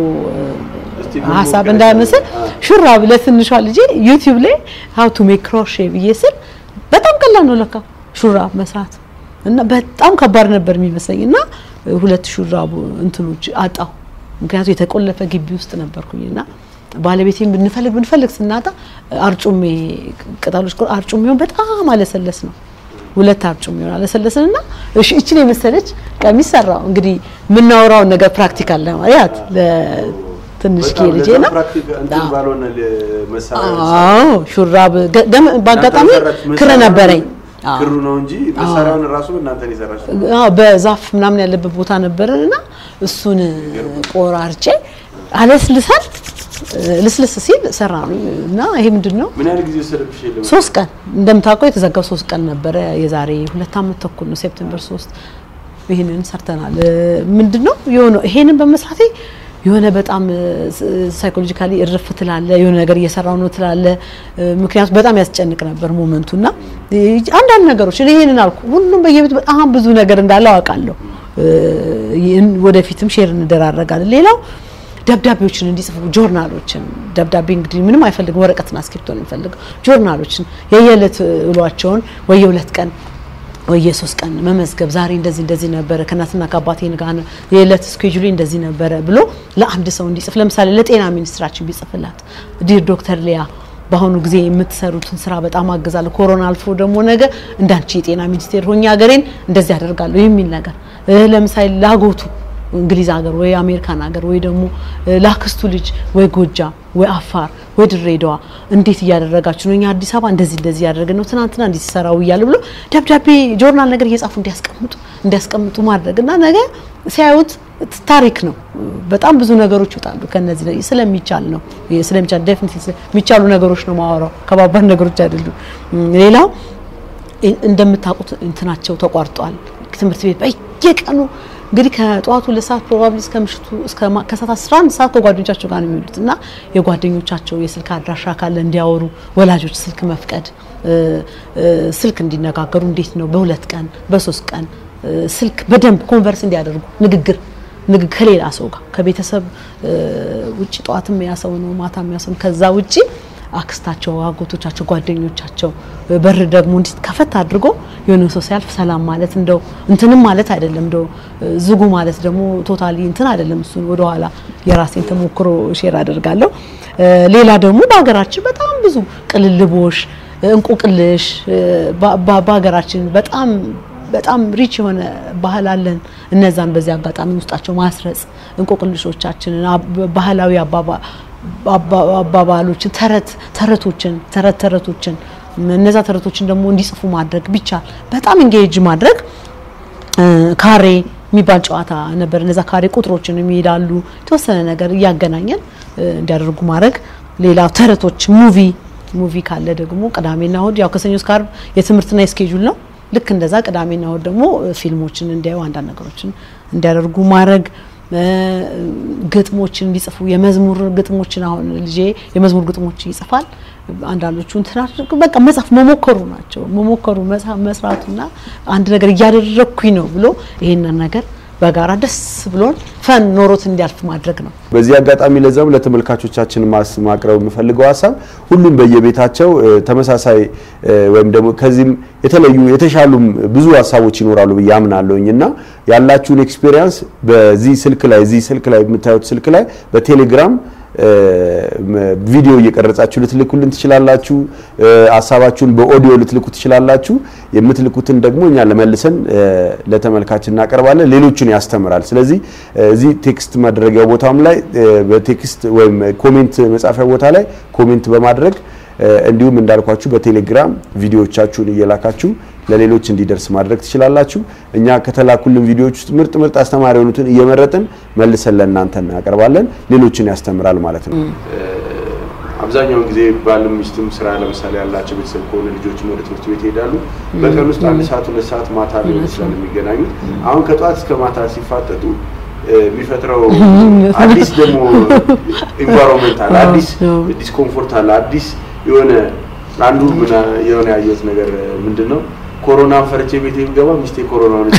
ሀሳብ እንዳይመስል ሹራብ ለትንሿ ልጄ ዩቲዩብ ላይ ሀው ቱ ሜክ ክሮሼ ብዬ ስል በጣም ቀላል ነው ለካ ሹራብ መስራት እና በጣም ከባድ ነበር የሚመስለኝ እና ሁለት ሹራቡ እንትኖች አጣሁ። ምክንያቱም የተቆለፈ ግቢ ውስጥ ነበርኩኝና ባለቤቴን ብንፈልግ ብንፈልግ ስናጣ አርጩሜ ቅጠሎች አርጩሜውን በጣም አለሰለስ ነው ሁለት አርጩም ይሆናል ለሰለስንና እሺ እችን የመሰለች ቀሚስ ሰራው። እንግዲህ የምናወራውን ነገር ፕራክቲካል ለማለት ለትንሽ ኬ ልጄ ነው። አዎ ሹራብ በአጋጣሚ ክር ነበረኝ። ክሩ ነው እንጂ መሳሪያውን ራሱ እናንተ ነው የሰራችሁት? አዎ በዛፍ ምናምን ያለበት ቦታ ነበረንና እሱን ቆራርጬ አለስልሳል ልስልስ ሲል ሰራ ነው እና ይሄ ምንድን ነው ምን ያህል ጊዜ ወሰደብሽ? ሶስት ቀን እንደምታውቀው የተዘጋው ሶስት ቀን ነበረ። የዛሬ ሁለት አመት ተኩል ነው ሴፕቴምበር ሶስት ይህንን ሰርተናል። ምንድን ነው የሆነ ይሄንን በመስራቴ የሆነ በጣም ሳይኮሎጂካሊ እርፍ ትላለ። የሆነ ነገር እየሰራው ነው ትላለ። ምክንያቱም በጣም ያስጨንቅ ነበር ሞመንቱ እና አንዳንድ ነገሮች እኔ ይሄንን አልኩ። ሁሉም በየቤቱ በጣም ብዙ ነገር እንዳለው አውቃለሁ። ወደፊትም ሼር እንደራረጋለን። ሌላው ደብዳቤዎችን እንዲጽፉ ጆርናሎችን፣ ደብዳቤ እንግዲህ ምንም አይፈልግም፣ ወረቀትና እስክሪብቶ ነው የሚፈልገው። ጆርናሎችን የየዕለት ውሏቸውን ወይ የሁለት ቀን ወይ የሶስት ቀን መመዝገብ ዛሬ እንደዚህ እንደዚህ ነበረ ከእናትና ከአባቴ ጋር የዕለት ስኬጁሌ እንደዚህ ነበረ ብሎ ለአንድ ሰው እንዲጽፍ ለምሳሌ ለጤና ሚኒስትራችን ቢጽፍላት ዲር ዶክተር ሊያ በአሁኑ ጊዜ የምትሰሩትን ስራ በጣም አግዛለሁ። ኮሮና አልፎ ደግሞ ነገ እንዳንቺ የጤና ሚኒስቴር ሆኜ ሀገሬን እንደዚህ አደርጋለሁ የሚል ነገር ለምሳሌ ላጎቱ እንግሊዝ ሀገር ወይ አሜሪካን ሀገር ወይ ደግሞ ላክስቱ ልጅ ወይ ጎጃም ወይ አፋር ወይ ድሬዳዋ እንዴት እያደረጋችሁ ነው? እኛ አዲስ አበባ እንደዚህ እንደዚህ ያደረግን ነው ትናንትና እንዲህ ሲሰራው እያለ ብሎ ደብዳቤ ጆርናል ነገር እየጻፉ እንዲያስቀምጡ እንዲያስቀምጡ ማድረግ እና ነገ ሲያዩት ታሪክ ነው። በጣም ብዙ ነገሮች ይወጣሉ ከነዚህ ስለሚቻል ነው ስለሚቻል ዴፊኒትሊ የሚቻሉ ነገሮች ነው ማወራው ከባባድ ነገሮች አይደሉም። ሌላው እንደምታውቁት እንትናቸው ተቋርጧል። ትምህርት ቤት በየቀኑ እንግዲህ ከጠዋቱ ሁለት ሰዓት ፕሮባብሊ እስከ ምሽቱ እስከ ከሰዓት 11 ሰዓት ከጓደኞቻቸው ጋር ነው የሚውሉት እና የጓደኞቻቸው የስልክ አድራሻ ካለ እንዲያወሩ ወላጆች ስልክ መፍቀድ ስልክ እንዲነጋገሩ እንዴት ነው በሁለት ቀን በሶስት ቀን ስልክ በደንብ ኮንቨርስ እንዲያደርጉ ንግግር ንግግር ከሌላ ሰው ጋር ከቤተሰብ ውጭ ጠዋትም ያ ሰው ነው ማታም ያ ሰው ነው ከዛ ውጪ አክስታቸው፣ አጎቶቻቸው፣ ጓደኞቻቸው በር ደግሞ እንዲህ ከፈት አድርጎ የሆነ ሰው ሲያልፍ ሰላም ማለት እንደው እንትንም ማለት አይደለም። እንደው ዝጉ ማለት ደግሞ ቶታሊ እንትን አይደለም። እሱን ወደኋላ የራሴን ተሞክሮ ሼር አደርጋለሁ። ሌላ ደግሞ በሀገራችን በጣም ብዙ ቅልልቦሽ፣ እንቁቅልሽ በሀገራችን በጣም በጣም ሪች የሆነ ባህል አለን። እነዛን በዚህ አጋጣሚ ውስጣቸው ማስረጽ እንቆቅልሾቻችንን ባህላዊ አባባ አባባሎችን ተረት ተረቶችን ተረት ተረቶችን እነዛ ተረቶችን ደግሞ እንዲጽፉ ማድረግ ቢቻል በጣም ኢንጌጅ ማድረግ ካሬ የሚባል ጨዋታ ነበር። እነዛ ካሬ ቁጥሮችን የሚሄዳሉ የተወሰነ ነገር እያገናኘን እንዲያደርጉ ማድረግ። ሌላ ተረቶች ሙቪ ሙቪ ካለ ደግሞ ቅዳሜና እሁድ ያው ከሰኞ እስከ ዓርብ የትምህርትና የስኬጁል ነው። ልክ እንደዛ ቅዳሜና እሁድ ደግሞ ፊልሞችን እንዲያዩ አንዳንድ ነገሮችን እንዲያደርጉ ማድረግ ግጥሞችን እንዲጽፉ የመዝሙር ግጥሞችን አሁን ልጄ የመዝሙር ግጥሞች ይጽፋል። አንዳንዶቹ እንትና በቃ መጻፍ መሞከሩ ናቸው። መሞከሩ መስራቱና አንድ ነገር እያደረግኩኝ ነው ብሎ ይሄንን ነገር በጋራ ደስ ብሎን ፈን ኖሮት እንዲያልፍ ማድረግ ነው። በዚህ አጋጣሚ ለዛም ለተመልካቾቻችን ማስ ማቅረብ የምፈልገው ሀሳብ ሁሉም በየቤታቸው ተመሳሳይ ወይም ደግሞ ከዚህም የተለዩ የተሻሉም ብዙ ሀሳቦች ይኖራሉ ብዬ አምናለሁኝ እና ያላችሁን ኤክስፔሪየንስ በዚህ ስልክ ላይ እዚህ ስልክ ላይ የምታዩት ስልክ ላይ በቴሌግራም ቪዲዮ እየቀረጻችሁ ልትልኩልን ትችላላችሁ። ሀሳባችሁን በኦዲዮ ልትልኩ ትችላላችሁ። የምትልኩትን ደግሞ እኛ ለመልሰን ለተመልካች እናቀርባለን። ሌሎችን ያስተምራል። ስለዚህ እዚህ ቴክስት ማድረጊያው ቦታም ላይ በቴክስት ወይም ኮሜንት መጻፊያ ቦታ ላይ ኮሜንት በማድረግ እንዲሁም እንዳልኳችሁ በቴሌግራም ቪዲዮዎቻችሁን እየላካችሁ ለሌሎች እንዲደርስ ማድረግ ትችላላችሁ። እኛ ከተላኩልን ቪዲዮዎች ውስጥ ምርጥ ምርጥ አስተማሪ የሆኑትን እየመረጥን መልሰን ለእናንተ እናቀርባለን። ሌሎችን ያስተምራል ማለት ነው። አብዛኛውን ጊዜ ባልም ሚስትም ስራ ለምሳሌ ያላቸው ቤተሰብ ከሆነ ልጆችም ወደ ትምህርት ቤት ይሄዳሉ። በቀን ውስጥ አንድ ሰዓት ሁለት ሰዓት ማታ ሊሆን ይችላል የሚገናኙት። አሁን ከጠዋት እስከ ማታ ሲፋጠጡ የሚፈጥረው አዲስ ደግሞ ኢንቫይሮንመንት አለ፣ አዲስ ዲስኮምፎርት አለ፣ አዲስ የሆነ አንዱ ምን የሆነ ያየሁት ነገር ምንድን ነው ኮሮና ፈርቼ ቤቴ ብገባ ሚስቴ ኮሮና ሆነች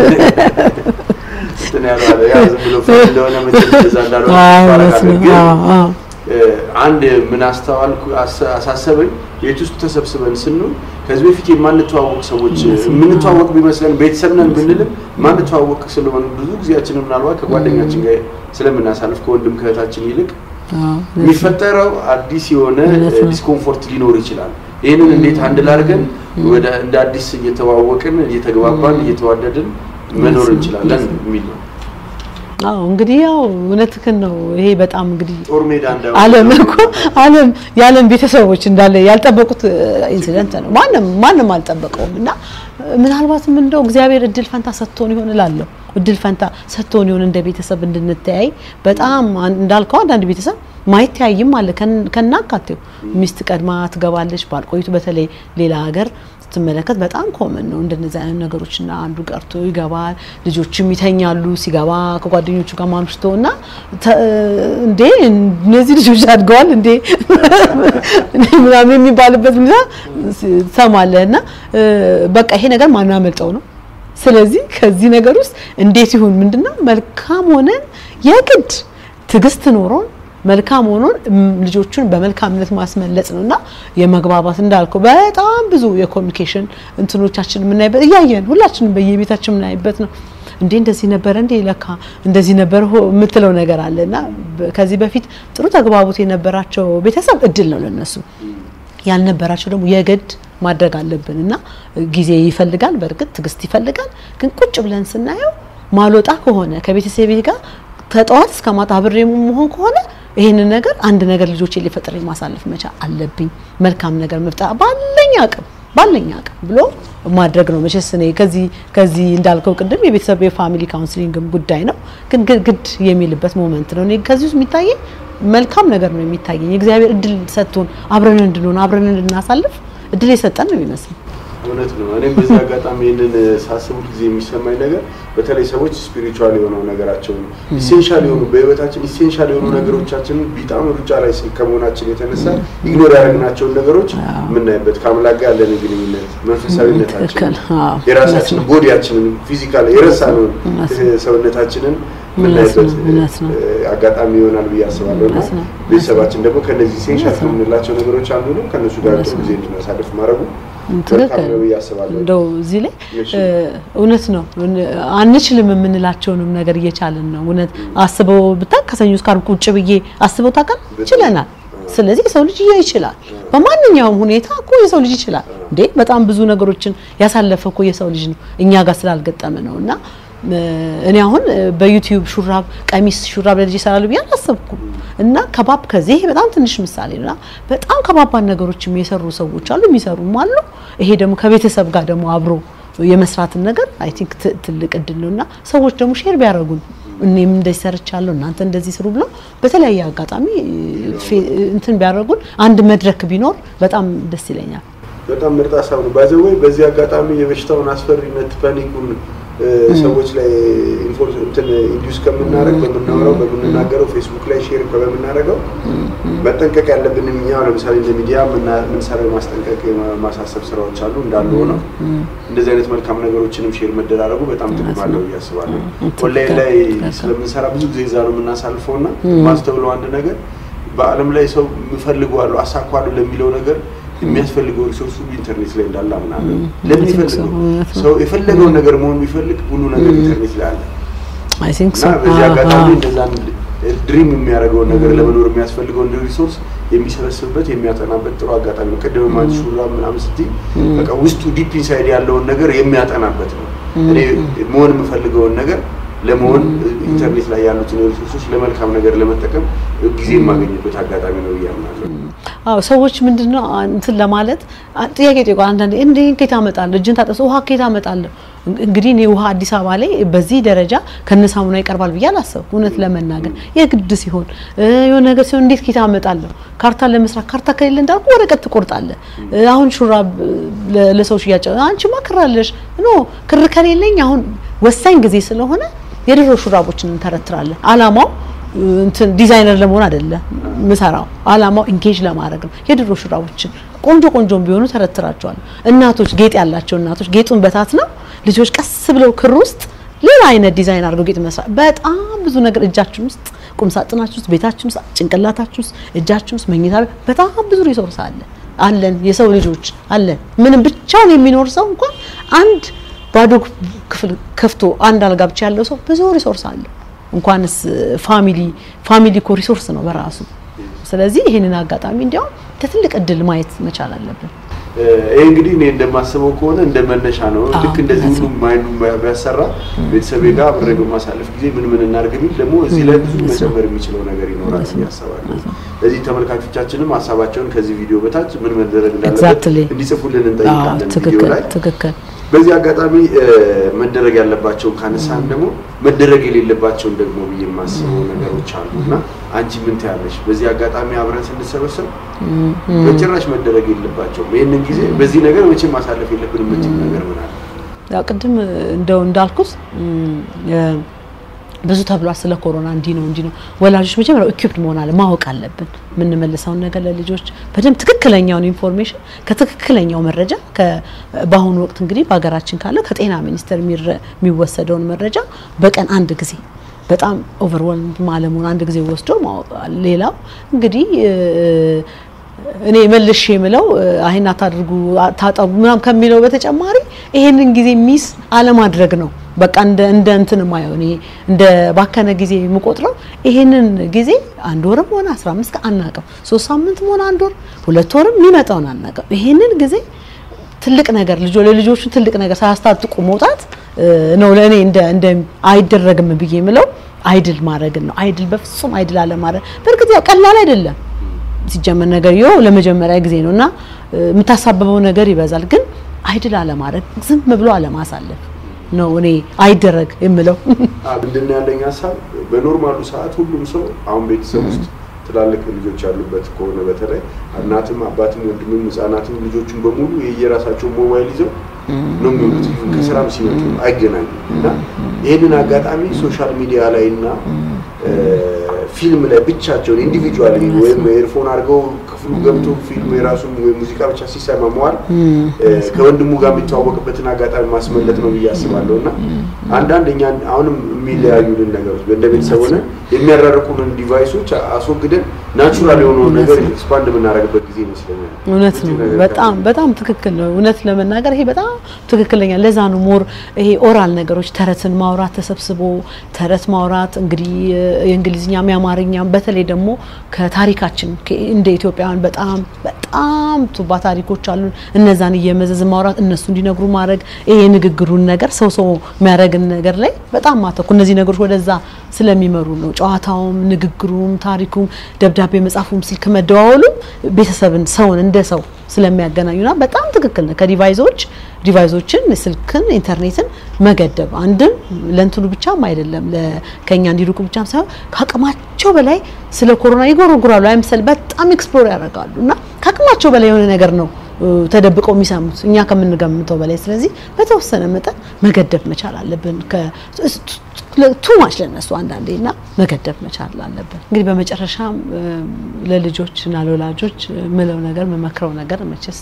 እንትን ያለው ያው ዝም ብሎ ፈር እንደሆነ መቼም እንደዛ እንዳልሆነ ባረጋገጥ ግን አንድ ምን አስተዋልኩ አሳሰበኝ። ቤት ውስጥ ተሰብስበን ስንሆን ከዚህ በፊት የማንተዋወቅ ሰዎች የምንተዋወቅ ቢመስለን ቤተሰብ ነን ብንልም ማንተዋወቅ ስለሆነ ብዙ ጊዜያችንን ምናልባት ከጓደኛችን ጋር ስለምናሳልፍ ከወንድም ከእህታችን ይልቅ የሚፈጠረው አዲስ የሆነ ዲስኮምፎርት ሊኖር ይችላል። ይህንን እንዴት አንድ ላድርገን ወደ እንደ አዲስ እየተዋወቅን እየተግባባን እየተዋደድን መኖር እንችላለን የሚል ነው። አዎ እንግዲህ ያው እውነትህን ነው። ይሄ በጣም እንግዲህ ጦር ሜዳ እንዳይሆን ዓለም እኮ ዓለም የዓለም ቤተሰቦች እንዳለ ያልጠበቁት ኢንሲደንት ነው። ማንም ማንም አልጠበቀውም እና ምናልባትም እንደው እግዚአብሔር እድል ፈንታ ሰጥቶን ይሆን እላለሁ። እድል ፈንታ ሰጥቶን ይሆን እንደ ቤተሰብ እንድንተያይ። በጣም እንዳልከው አንዳንድ ቤተሰብ ማይተያይም አለ ከናካቴው ሚስት ቀድማ ትገባለች። ባልቆይቱ በተለይ ሌላ ሀገር ስትመለከት በጣም ኮመን ነው እንደነዚህ አይነት ነገሮች እና አንዱ ቀርቶ ይገባል። ልጆችም ይተኛሉ ሲገባ ከጓደኞቹ ጋር ማምሽቶ እና እንዴ እነዚህ ልጆች አድገዋል እንዴ ምናምን የሚባልበት ሁኔታ ትሰማለህ። እና በቃ ይሄ ነገር ማናመልጠው ነው። ስለዚህ ከዚህ ነገር ውስጥ እንዴት ይሁን ምንድነው መልካም ሆነን የግድ ትዕግስት ኖሮን መልካም ሆኖን ልጆቹን በመልካምነት ማስመለጽ ነውና የመግባባት እንዳልከው በጣም ብዙ የኮሚኒኬሽን እንትኖቻችን የምናይበት እያየን ሁላችንም በየቤታችን የምናይበት ነው። እንዴ እንደዚህ ነበረ እንዴ ለካ እንደዚህ ነበር የምትለው ነገር አለና ከዚህ በፊት ጥሩ ተግባቦት የነበራቸው ቤተሰብ እድል ነው ለነሱ ያልነበራቸው ደግሞ የግድ ማድረግ አለብን እና ጊዜ ይፈልጋል። በእርግጥ ትዕግስት ይፈልጋል። ግን ቁጭ ብለን ስናየው ማልወጣ ከሆነ ከቤተሰቤ ጋር ከጠዋት እስከ ማታ አብሬ መሆን ከሆነ ይሄንን ነገር አንድ ነገር ልጆቼ ሊፈጥር ማሳለፍ መቻል አለብኝ። መልካም ነገር መፍጠር ባለኝ አቅም ባለኝ አቅም ብሎ ማድረግ ነው። መቼስ እኔ ከዚህ ከዚህ እንዳልከው ቅድም የቤተሰብ የፋሚሊ ካውንስሊንግም ጉዳይ ነው፣ ግን ግድ የሚልበት ሞመንት ነው። እኔ ከዚህ ውስጥ የሚታየኝ መልካም ነገር ነው የሚታየኝ። እግዚአብሔር እድል ሰጥቶን አብረን እንድንሆን አብረን እንድናሳልፍ እድል የሰጠን ነው የሚመስል እውነት ነው። እኔም በዚህ አጋጣሚ ይህንን ሳስብ ጊዜ የሚሰማኝ ነገር በተለይ ሰዎች ስፒሪቹዋል የሆነው ነገራቸውን ኢሴንሻል የሆኑ በህይወታችን ኢሴንሻል የሆኑ ነገሮቻችንን በጣም ሩጫ ላይ ከመሆናችን የተነሳ ኢግኖር ያደረግናቸውን ነገሮች የምናይበት ከአምላክ ጋር ያለን ግንኙነት መንፈሳዊነታችንን፣ የራሳችንን ቦዲያችንን ፊዚካል የረሳነውን ሰውነታችንን የምናይበት አጋጣሚ ይሆናል ብዬ አስባለሁ እና ቤተሰባችን ደግሞ ከነዚህ ኢሴንሻል ከምንላቸው ነገሮች አንዱ ነው። ከእነሱ ጋር ጥሩ ጊዜ እንድናሳልፍ ማድረጉ ትክክል እንደው እዚህ ላይ እውነት ነው። አንችልም የምንላቸውንም ነገር እየቻልን ነው። እውነት አስበው ብታውቅ ከሰኞ እስከ ዓርብ ቁጭ ብዬ አስበው ታውቃል ችለናል። ስለዚህ የሰው ልጅ ይችላል። በማንኛውም ሁኔታ እኮ የሰው ልጅ ይችላል እንዴ! በጣም ብዙ ነገሮችን ያሳለፈ እኮ የሰው ልጅ ነው፣ እኛ ጋር ስላልገጠመ ነው እና እኔ አሁን በዩቲዩብ ሹራብ ቀሚስ ሹራብ ለልጅ ይሰራሉ ብዬ አላሰብኩም። እና ከባብ ከዚህ በጣም ትንሽ ምሳሌ ነውና በጣም ከባባድ ነገሮችም የሰሩ ሰዎች አሉ፣ የሚሰሩም አሉ። ይሄ ደግሞ ከቤተሰብ ጋር ደግሞ አብሮ የመስራትን ነገር አይ ቲንክ ትልቅ እድል ነውና ሰዎች ደግሞ ሼር ቢያደርጉን እኔም እንደዚህ ሰርቻለሁ እናንተ እንደዚህ ስሩ ብለው በተለያየ አጋጣሚ እንትን ቢያደርጉን አንድ መድረክ ቢኖር በጣም ደስ ይለኛል። በጣም ምርጥ ሀሳብ ነው። ባይዘወይ በዚህ አጋጣሚ የበሽታውን አስፈሪነት ፓኒኩን ሰዎች ላይ እንትን ኢንዲዩስ ከምናደርግ በምናወራው በምንናገረው ፌስቡክ ላይ ሼር በምናደርገው መጠንቀቅ ያለብን እኛ ለምሳሌ እንደ ሚዲያ የምንሰራው ማስጠንቀቅ የማሳሰብ ስራዎች አሉ እንዳሉ ሆነው እንደዚህ አይነት መልካም ነገሮችንም ሼር መደራረጉ በጣም ጥቅም አለው ብዬ አስባለሁ። ኦንላይን ላይ ስለምንሰራ ብዙ ጊዜ እዛ ነው የምናሳልፈው እና ማስተውለው አንድ ነገር በዓለም ላይ ሰው የምፈልገዋለሁ አሳኳለሁ ለሚለው ነገር የሚያስፈልገው ሪሶርስ ሁሉ ኢንተርኔት ላይ እንዳለ አምናለሁ። ለምን ይፈልገው ሰው የፈለገውን ነገር መሆን ቢፈልግ ሁሉ ነገር ኢንተርኔት ላይ አለ እና በዚህ አጋጣሚ እንደዛ ድሪም የሚያደርገውን ነገር ለመኖር የሚያስፈልገውን ሪሶርስ የሚሰበስብበት የሚያጠናበት ጥሩ አጋጣሚ ነው። ቅድም ማን ሹራብ ምናምን ስትይ በቃ ውስጡ ዲፕ ኢንሳይድ ያለውን ነገር የሚያጠናበት ነው። እኔ መሆን የምፈልገውን ነገር ለመሆን ኢንተርኔት ላይ ያሉትን ሪሶርሶች ለመልካም ነገር ለመጠቀም ጊዜ የማገኝበት አጋጣሚ ነው ብዬ አምናለሁ። አዎ ሰዎች ምንድነው እንትን ለማለት ጥያቄ ጠይቋል። አንዳንዴ እንዴ ከየት አመጣለሁ እጅን ታጠሱ ውሃ ከየት አመጣለሁ? እንግዲህ እኔ ውሃ አዲስ አበባ ላይ በዚህ ደረጃ ከነሳሙና ይቀርባል ብዬ አላሰብኩም። እውነት ለመናገር የግድ ሲሆን የሆነ ነገር ሲሆን እንዴት ከየት አመጣለሁ? ካርታ ለመስራት ካርታ ከሌለ እንዳልኩ ወረቀት ትቆርጣለህ። አሁን ሹራብ ለሰው ሽያጭ አንቺማ ክር አለሽ ኖ ክር ከሌለኝ አሁን ወሳኝ ጊዜ ስለሆነ የድሮ ሹራቦችን እንተረትራለን። አላማው እንትን ዲዛይነር ለመሆን አይደለም ምሰራው፣ አላማው ኢንጌጅ ለማድረግ ነው። የድሮ ሹራቦችን ቆንጆ ቆንጆም ቢሆኑ ተረትራቸዋል። እናቶች ጌጥ ያላቸው እናቶች ጌጡን በታት ነው ልጆች ቀስ ብለው ክር ውስጥ ሌላ አይነት ዲዛይን አድርገው ጌጥ መስራት በጣም ብዙ ነገር እጃችን ውስጥ ቁም ሳጥናችን ውስጥ ቤታችን ውስጥ ጭንቅላታችን ውስጥ እጃችን ውስጥ መኝታ ቤት በጣም ብዙ ሪሶርስ አለ አለን የሰው ልጆች አለን። ምንም ብቻውን የሚኖር ሰው እንኳን አንድ ባዶ ክፍል ከፍቶ አንድ አልጋ ብቻ ያለው ሰው ብዙ ሪሶርስ አለ። እንኳንስ ፋሚሊ ፋሚሊ እኮ ሪሶርስ ነው በራሱ። ስለዚህ ይህንን አጋጣሚ እንዲያውም ከትልቅ እድል ማየት መቻል አለብን። ይህ እንግዲህ እኔ እንደማስበው ከሆነ እንደ መነሻ ነው። ልክ እንደዚህ ሁሉ ማይንዱ ቢያሰራ ቤተሰቤ ጋር አብሬ በማሳለፍ ጊዜ ምን ምን እናድርግ ቢል ደግሞ እዚህ ላይ ብዙ መጨመር የሚችለው ነገር ይኖራል ብዬ አስባለሁ። ለዚህ ተመልካቾቻችንም ሀሳባቸውን ከዚህ ቪዲዮ በታች ምን መደረግ እንዳለበት እንዲጽፉልን እንጠይቃለን ቪዲዮ ላይ ትክክል። በዚህ አጋጣሚ መደረግ ያለባቸውን ካነሳን ደግሞ መደረግ የሌለባቸውን ደግሞ ብዬ የማስበው ነገሮች አሉ እና አንቺ ምን ትያለሽ? በዚህ አጋጣሚ አብረን ስንሰበሰብ በጭራሽ መደረግ የለባቸውም ይህንን ጊዜ በዚህ ነገር መቼም ማሳለፍ የለብንም የምንችል ነገር ምን አለ? ያው ቅድም እንደው እንዳልኩት ብዙ ተብሏል ስለ ኮሮና እንዲህ ነው እንዲህ ነው። ወላጆች መጀመሪያ ኢኩፕድ መሆን አለ ማወቅ አለብን። የምንመልሰውን ነገር ለልጆች በደንብ ትክክለኛውን ኢንፎርሜሽን ከትክክለኛው መረጃ በአሁኑ ወቅት እንግዲህ በሀገራችን ካለው ከጤና ሚኒስቴር የሚወሰደውን መረጃ በቀን አንድ ጊዜ በጣም ኦቨርወልም አለመሆን አንድ ጊዜ ወስዶ ማወቅ። ሌላው እንግዲህ እኔ መልሼ የምለው አይን አታድርጉ ታጠቡ ምናምን ከሚለው በተጨማሪ ይሄንን ጊዜ ሚስ አለማድረግ ነው። በቃ እንደ እንደ እንትን ማየው እኔ እንደ ባከነ ጊዜ የምቆጥረው ይሄንን ጊዜ አንድ ወርም ሆነ 15 ቀን አናውቅም፣ ሶስት ሳምንትም ሆነ አንድ ወር ሁለት ወርም የሚመጣውን አናውቅም። ይሄንን ጊዜ ትልቅ ነገር ልጆ ለልጆቹ ትልቅ ነገር ሳያስታጥቁ መውጣት ነው ለእኔ እንደ እንደ አይደረግም ብዬ የምለው አይድል ማድረግን ነው። አይድል በፍጹም አይድል አለማድረግ በእርግጥ ያው ቀላል አይደለም ሲጀመር ነገር ይኸው ለመጀመሪያ ጊዜ ነው እና የምታሳብበው ነገር ይበዛል። ግን አይድል አለማድረግ ዝም ብሎ አለማሳለፍ ነው እኔ አይደረግ የምለው። ምንድን ያለኝ ሀሳብ በኖርማሉ ሰዓት ሁሉም ሰው አሁን ቤተሰብ ውስጥ ትላልቅ ልጆች ያሉበት ከሆነ በተለይ እናትም አባትም ወንድምም ህጻናትም ልጆቹን በሙሉ የየራሳቸው ሞባይል ይዘው ነው የሚውሉት። ከስራም ሲመጡ አይገናኙም እና ይህንን አጋጣሚ ሶሻል ሚዲያ ላይ እና ፊልም ላይ ብቻቸውን ኢንዲቪጁዋል ወይም ኤርፎን አድርገው ክፍሉ ገብቶ ፊልም የራሱን ወይ ሙዚቃ ብቻ ሲሰማ መዋል ከወንድሙ ጋር የሚተዋወቅበትን አጋጣሚ ማስመለጥ ነው ብዬ አስባለሁ እና አንዳንድ እኛ አሁንም የሚለያዩልን ነገሮች እንደ ቤተሰብ ሆነ የሚያራርቁንን ዲቫይሶች አስወግደን ናቹራል የሆነውን ነገር ኤክስፓንድ የምናደርግበት ጊዜ ይመስለኛል። እውነት ነው። በጣም በጣም ትክክል ነው። እውነት ለመናገር ይሄ በጣም ትክክለኛ ለዛ ነው ሞር ይሄ ኦራል ነገሮች ተረትን ማውራት ተሰብስቦ ተረት ማውራት እንግዲህ የእንግሊዝኛም የአማርኛም በተለይ ደግሞ ከታሪካችን እንደ ኢትዮጵያውያን በጣም በጣም ቱባ ታሪኮች አሉን። እነዛን እየመዘዝ ማውራት እነሱ እንዲነግሩ ማድረግ ይሄ የንግግሩን ነገር ሰው ሰው የሚያደርግን ነገር ላይ በጣም ማተኩ እነዚህ ነገሮች ወደዛ ስለሚመሩ ነው። ጨዋታውም፣ ንግግሩም፣ ታሪኩም፣ ደብዳቤ መጻፉም፣ ስልክ መደዋወሉም ቤተሰብን ሰውን እንደ ሰው ስለሚያገናኙና በጣም ትክክል ነው። ከዲቫይዞች ዲቫይዞችን ስልክን፣ ኢንተርኔትን መገደብ አንድም ለእንትኑ ብቻም አይደለም ከኛ እንዲሩቁ ብቻም ሳይሆን ከአቅማቸው በላይ ስለ ኮሮና ይጎረጉራሉ አይምሰል በጣም ኤክስፕሎር ያደርጋሉ እና ከአቅማቸው በላይ የሆነ ነገር ነው ተደብቀው የሚሰሙት እኛ ከምንገምተው በላይ። ስለዚህ በተወሰነ መጠን መገደብ መቻል አለብን። ቱ ማች ለነሱ አንዳንዴ እና መገደብ መቻል አለብን። እንግዲህ በመጨረሻም ለልጆች እና ለወላጆች ምለው ነገር የምመክረው ነገር መቼስ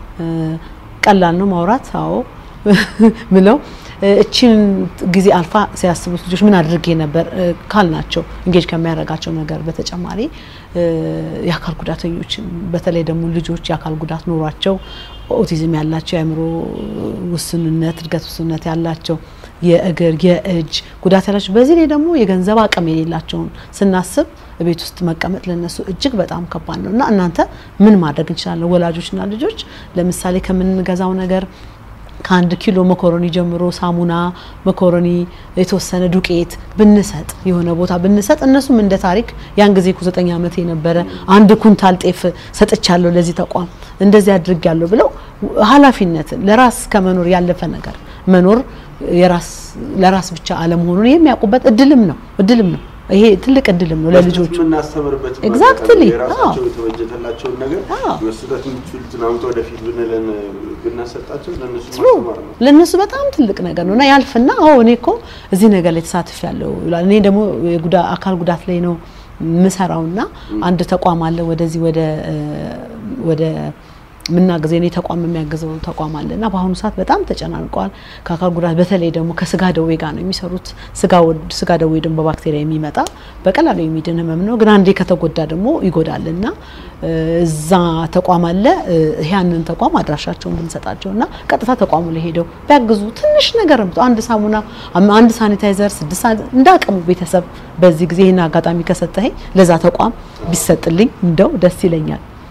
ቀላል ነው ማውራት። አዎ ምለው እቺን ጊዜ አልፋ ሲያስቡት ልጆች ምን አድርጌ ነበር ካልናቸው እንጌጅ ከሚያደርጋቸው ነገር በተጨማሪ የአካል ጉዳተኞችን በተለይ ደግሞ ልጆች የአካል ጉዳት ኖሯቸው ኦቲዝም ያላቸው የአእምሮ ውስንነት እድገት ውስንነት ያላቸው የእግር የእጅ ጉዳት ያላቸው በዚህ ላይ ደግሞ የገንዘብ አቅም የሌላቸውን ስናስብ ቤት ውስጥ መቀመጥ ለነሱ እጅግ በጣም ከባድ ነው እና እናንተ ምን ማድረግ እንችላለን? ወላጆችና ልጆች ለምሳሌ ከምንገዛው ነገር ከአንድ ኪሎ መኮረኒ ጀምሮ ሳሙና፣ መኮረኒ፣ የተወሰነ ዱቄት ብንሰጥ የሆነ ቦታ ብንሰጥ እነሱም እንደ ታሪክ ያን ጊዜ እኮ ዘጠኝ ዓመት የነበረ አንድ ኩንታል ጤፍ ሰጥቻለሁ ለዚህ ተቋም እንደዚህ አድርጊያለሁ ብለው ኃላፊነትን ለራስ ከመኖር ያለፈ ነገር መኖር የራስ ለራስ ብቻ አለመሆኑን የሚያውቁበት እድልም ነው እድልም ነው። ይሄ ትልቅ እድልም ነው ለልጆቹ የምናስተምርበት ኤግዛክትሊ የራሳቸው የተበጀተላቸውን ነገር መስጠት የሚችሉትን አምጦ ወደፊት ብንለን ብናሰጣቸው ለእነሱ ማስተማር ነው። ለእነሱ በጣም ትልቅ ነገር ነው እና ያልፍና አዎ እኔ እኮ እዚህ ነገር ላይ ተሳትፍ ያለው ይላል። እኔ ደግሞ አካል ጉዳት ላይ ነው ምሰራውና አንድ ተቋም አለ ወደዚህ ወደ ወደ ምናገዘ የኔ ተቋም የሚያግዘው ተቋም አለ እና በአሁኑ ሰዓት በጣም ተጨናንቀዋል። ከአካል ጉዳት በተለይ ደግሞ ከስጋ ደዌ ጋር ነው የሚሰሩት። ስጋ ደዌ ደግሞ በባክቴሪያ የሚመጣ በቀላሉ የሚድን ህመም ነው፣ ግን አንዴ ከተጎዳ ደግሞ ይጎዳል እና እዛ ተቋም አለ። ያንን ተቋም አድራሻቸውን ብንሰጣቸው እና ቀጥታ ተቋሙ ላይ ሄደው ቢያግዙ ትንሽ ነገር አንድ ሳሙና፣ አንድ ሳኒታይዘር፣ ስድስት እንዳቅሙ ቤተሰብ በዚህ ጊዜ ይህን አጋጣሚ ከሰጠኸኝ ለዛ ተቋም ቢሰጥልኝ እንደው ደስ ይለኛል።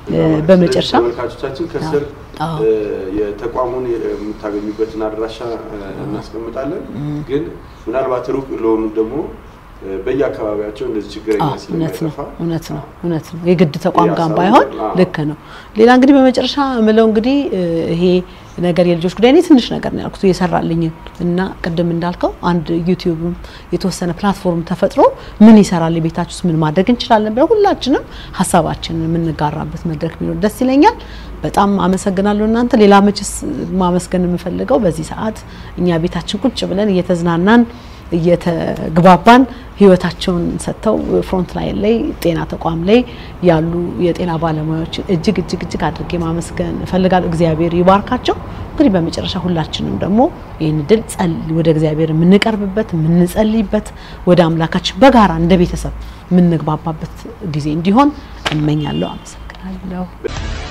በመጨረሻ ተመልካቾቻችን ከስር አዎ። የተቋሙን የምታገኙበትን አድራሻ እናስቀምጣለን። ግን ምናልባት ሩቅ ለሆኑ ደግሞ በየአካባቢያቸው እንደዚህ ችግረኛ አዎ፣ እውነት ነው ስለማይጠፋ እውነት ነው እውነት ነው። የግድ ተቋም ጋር ያሳውቁ። ባይሆን አዎ። ልክ ነው። ሌላ እንግዲህ በመጨረሻ ምለው እንግዲህ እ፣ ይሄ ነገር የልጆች ጉዳይ እኔ ትንሽ ነገር ነው ያልኩት የሰራልኝን እና ቅድም እንዳልከው አንድ ዩቲዩብም የተወሰነ ፕላትፎርም ተፈጥሮ ምን ይሰራል ቤታችን ውስጥ ምን ማድረግ እንችላለን ብለን ሁላችንም ሀሳባችንን የምንጋራበት መድረክ ቢኖር ደስ ይለኛል። በጣም አመሰግናለሁ እናንተ። ሌላ መችስ ማመስገን የምፈልገው በዚህ ሰዓት እኛ ቤታችን ቁጭ ብለን እየተዝናናን እየተግባባን ህይወታቸውን ሰጥተው ፍሮንት ላይን ላይ ጤና ተቋም ላይ ያሉ የጤና ባለሙያዎችን እጅግ እጅግ እጅግ አድርጌ ማመስገን እፈልጋለሁ። እግዚአብሔር ይባርካቸው። እንግዲህ በመጨረሻ ሁላችንም ደግሞ ይህን ድል ወደ እግዚአብሔር የምንቀርብበት የምንጸልይበት፣ ወደ አምላካችን በጋራ እንደ ቤተሰብ የምንግባባበት ጊዜ እንዲሆን እመኛለሁ። አመሰግናለሁ።